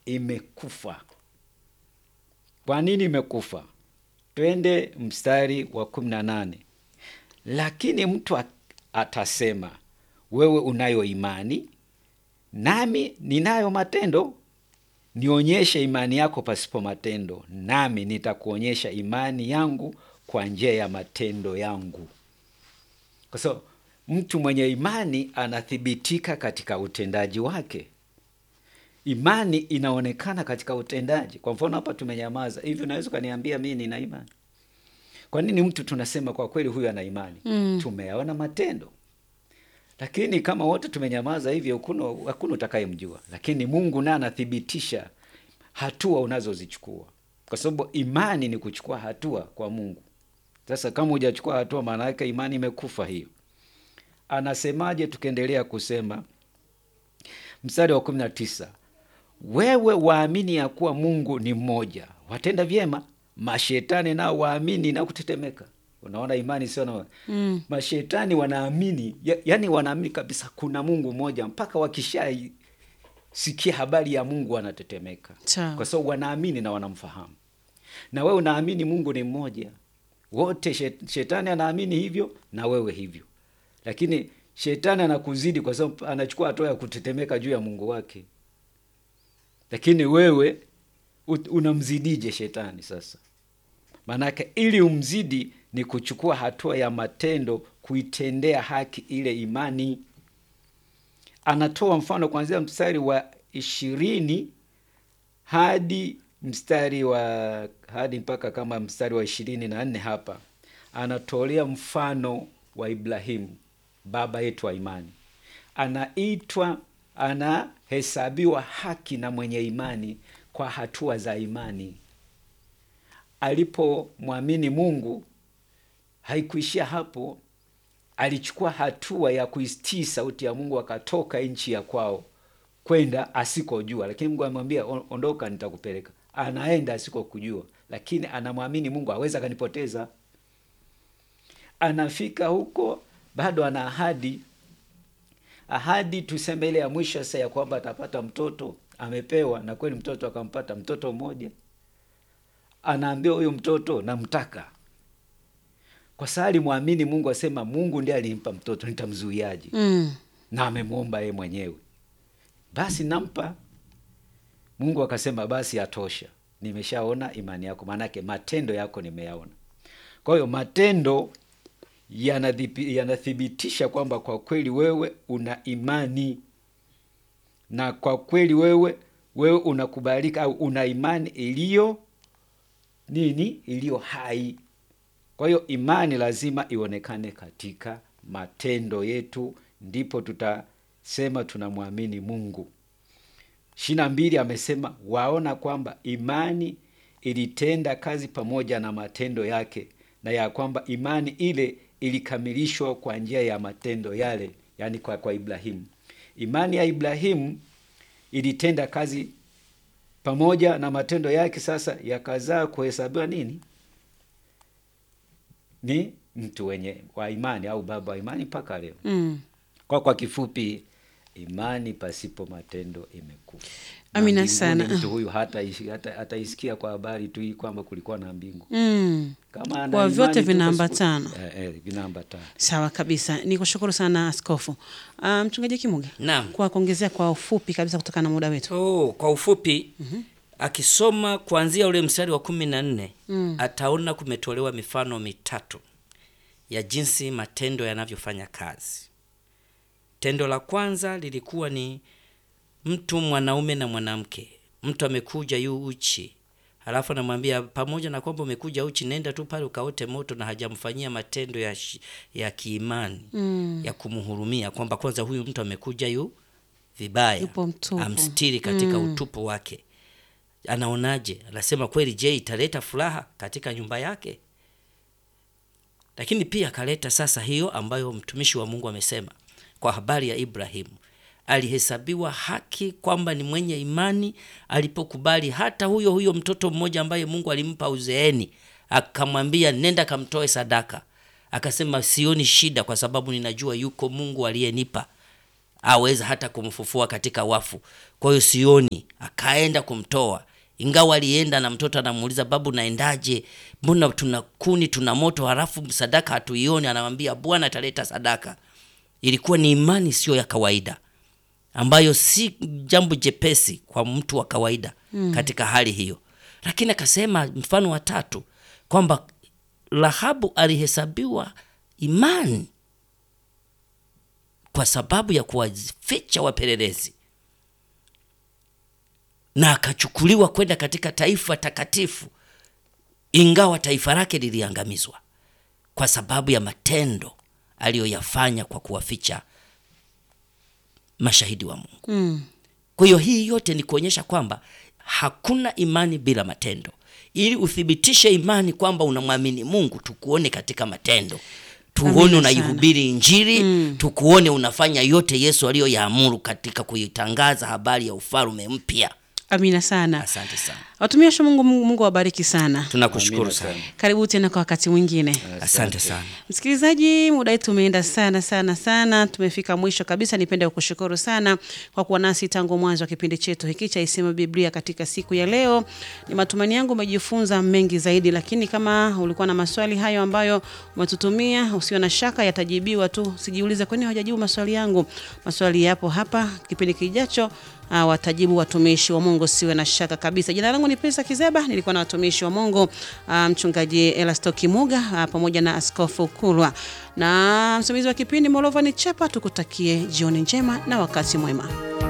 imekufa. Kwa nini imekufa? Twende mstari wa kumi na nane. Lakini mtu a- atasema, wewe unayo imani, nami ninayo matendo. Nionyeshe imani yako pasipo matendo, nami nitakuonyesha imani yangu kwa njia ya matendo yangu. Kwa sababu mtu mwenye imani anathibitika katika utendaji wake. Imani inaonekana katika utendaji. Kwa mfano hapa tumenyamaza hivi, unaweza ukaniambia mimi nina imani? Kwa nini mtu tunasema kwa kweli huyu ana imani? Mm. Tumeyaona matendo, lakini kama wote tumenyamaza hivi, hakuna hakuna utakayemjua. Lakini Mungu naye anathibitisha hatua unazozichukua, kwa sababu imani ni kuchukua hatua kwa Mungu. Sasa kama hujachukua hatua, maana yake imani imekufa hiyo. Anasemaje? Tukiendelea kusema mstari wa kumi na tisa wewe waamini ya kuwa Mungu ni mmoja, watenda vyema. Mashetani nao waamini na kutetemeka. Unaona, imani sio na Mm. mashetani wanaamini ya, yani wanaamini kabisa kuna Mungu mmoja, mpaka wakishasikia habari ya Mungu wanatetemeka, Sawa. kwa sababu wanaamini na wanamfahamu. Na wewe unaamini Mungu ni mmoja, wote shet- shetani anaamini hivyo na wewe hivyo, lakini shetani anakuzidi kwa sababu anachukua hatua ya kutetemeka juu ya Mungu wake lakini wewe ut- unamzidije shetani sasa? Maanake ili umzidi ni kuchukua hatua ya matendo, kuitendea haki ile imani. Anatoa mfano kuanzia mstari wa ishirini hadi mstari wa hadi mpaka kama mstari wa ishirini na nne hapa anatolea mfano wa Ibrahimu baba yetu wa imani, anaitwa anahesabiwa haki na mwenye imani kwa hatua za imani. Alipomwamini Mungu haikuishia hapo, alichukua hatua ya kuistii sauti ya Mungu, akatoka nchi ya kwao kwenda asikojua, lakini Mungu amemwambia "On- ondoka, nitakupeleka. Anaenda asikokujua, lakini anamwamini Mungu, aweza akanipoteza. Anafika huko, bado ana ahadi ahadi tuseme ile ya mwisho sasa ya kwamba atapata mtoto amepewa, na kweli mtoto akampata, mtoto mmoja. Anaambiwa huyu mtoto namtaka, kwa sababu alimwamini Mungu, asema Mungu ndiye alimpa mtoto, nitamzuiaje? Mm. na amemwomba yeye mwenyewe, basi nampa. Mungu akasema basi atosha, nimeshaona imani yako, maanake matendo yako nimeyaona. Kwa hiyo matendo yanadhibi- yanathibitisha kwamba kwa kweli wewe una imani na kwa kweli wewe wewe unakubalika au una imani iliyo nini, iliyo hai. Kwa hiyo imani lazima ionekane katika matendo yetu, ndipo tutasema tunamwamini Mungu. ishirini na mbili amesema waona kwamba imani ilitenda kazi pamoja na matendo yake, na ya kwamba imani ile ilikamilishwa kwa njia ya matendo yale, yaani kwa, kwa Ibrahimu. Imani ya Ibrahimu ilitenda kazi pamoja na matendo yake, sasa yakazaa kuhesabiwa nini? Ni mtu wenye wa imani au baba wa imani mpaka leo. Mm. Kwa kwa kifupi, imani pasipo matendo imekufa. Na Amina mbinguni sana. Mtu huyu hata hata hataisikia kwa habari tu hii kwamba kulikuwa na mbingu. Mm. Kama ana Kwa imani vyote tu pasipo- vinaambatana. Eh, eh, vinaambatana. Sawa kabisa, ni kushukuru sana askofu. Uh, mchungaji Kimuge, Naam. kwa kuongezea kwa ufupi kabisa kutokana na muda wetu. Oh, kwa ufupi akisoma kuanzia ule mstari wa kumi na nne ataona kumetolewa mifano mitatu ya jinsi matendo yanavyofanya kazi. Tendo la kwanza lilikuwa ni mtu mwanaume na mwanamke, mtu amekuja yu uchi, halafu anamwambia pamoja na kwamba umekuja uchi, nenda tu pale ukaote moto, na hajamfanyia matendo ya, shi- ya kiimani Mm. ya kumhurumia, kwamba kwanza huyu mtu amekuja yu vibaya, Yupo mtupu. amstiri katika utupu wake. Anaonaje? Anasema kweli, je, italeta furaha katika nyumba yake? Lakini pia akaleta sasa hiyo ambayo mtumishi wa Mungu amesema kwa habari ya Ibrahimu, alihesabiwa haki kwamba ni mwenye imani alipokubali hata huyo huyo mtoto mmoja ambaye Mungu alimpa uzeeni, akamwambia nenda kamtoe sadaka. Akasema sioni shida, kwa sababu ninajua yuko Mungu aliyenipa aweza hata kumfufua katika wafu. Kwa hiyo sioni, akaenda kumtoa, ingawa alienda na mtoto anamuuliza, babu, naendaje? Mbona tuna kuni tuna moto, halafu sadaka hatuioni? Anamwambia Bwana ataleta sadaka. Ilikuwa ni imani siyo ya kawaida, ambayo si jambo jepesi kwa mtu wa kawaida katika hali hiyo. Lakini akasema mfano wa tatu kwamba Rahabu alihesabiwa imani kwa sababu ya kuwaficha wapelelezi na akachukuliwa kwenda katika taifa takatifu, ingawa taifa lake liliangamizwa kwa sababu ya matendo aliyoyafanya kwa kuwaficha mashahidi wa Mungu. Mm. Kwa hiyo hii yote ni kuonyesha kwamba hakuna imani bila matendo. Ili uthibitishe imani kwamba unamwamini Mungu, tukuone katika matendo, tuone Amina unaihubiri Injili, tukuone unafanya yote Yesu aliyoyaamuru katika kuitangaza habari ya ufalme mpya. Amina sana. Asante sana, Watumishi wa Mungu, Mungu, Mungu awabariki sana. tunakushukuru Amina sana, sana. Karibu tena kwa wakati mwingine. asante sana. Msikilizaji, muda wetu umeenda sana sana sana, tumefika mwisho kabisa. Nipende kukushukuru sana kwa kuwa nasi tangu mwanzo wa kipindi chetu hiki cha Isema Biblia katika siku ya leo. Ni matumaini yangu umejifunza mengi zaidi, lakini kama ulikuwa na maswali hayo ambayo umetutumia, usiwe na shaka, yatajibiwa tu. Sijiulize kwa nini hawajajibu maswali yangu. Maswali yapo hapa, kipindi kijacho uh, watajibu watumishi wa Mungu, siwe na shaka kabisa. Jina langu ni Pesa Kizeba, nilikuwa na watumishi wa Mungu uh, mchungaji Elasto Kimuga uh, pamoja na Askofu Kulwa na msimamizi wa kipindi Molova ni Chapa. Tukutakie jioni njema na wakati mwema.